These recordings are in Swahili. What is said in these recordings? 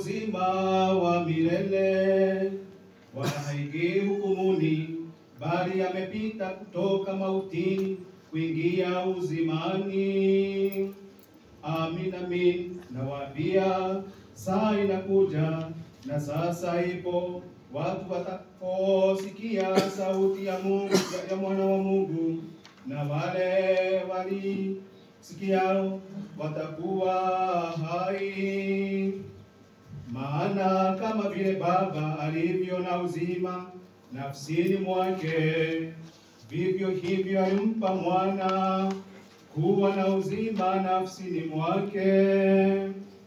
uzima wa milele, wala haingii hukumuni, bali amepita kutoka mautini kuingia uzimani. Amin, amin, nawaambia saa inakuja na sasa ipo, watu watakaposikia sauti ya Mungu ya mwana wa Mungu, na wale walisikiao watakuwa hai. Maana kama vile Baba alivyo na uzima nafsini mwake, vivyo hivyo alimpa mwana kuwa na uzima nafsini mwake.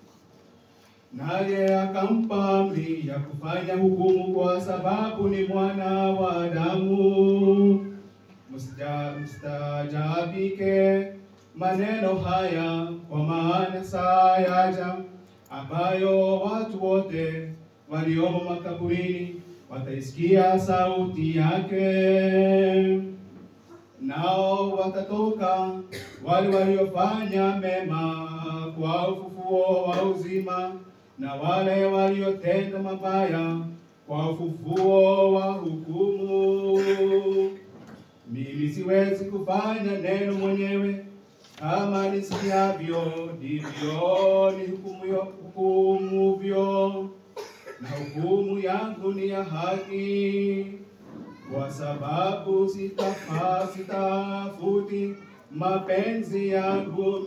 Naye akampa amri ya kufanya hukumu, kwa sababu ni mwana wa Adamu. Msija- Mstaajabike maneno haya, kwa maana saa yaja ambayo watu wote waliomo makaburini wataisikia sauti yake, nao watatoka wale waliofanya mema kwa ufufuo wa uzima, na wale waliotenda mabaya kwa ufufuo wa hukumu. Mimi siwezi kufanya neno mwenyewe, kama nisikiavyo ndivyo ni hukumu hukumuvyo, na hukumu yangu ni ya haki, kwa sababu sitafa sitafuti mapenzi yangu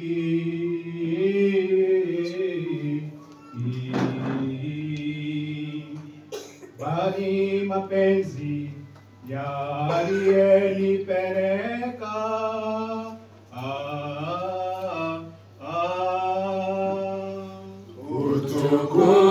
mimi, bali mapenzi ya aliyenipeleka. Ah, ah. Utukufu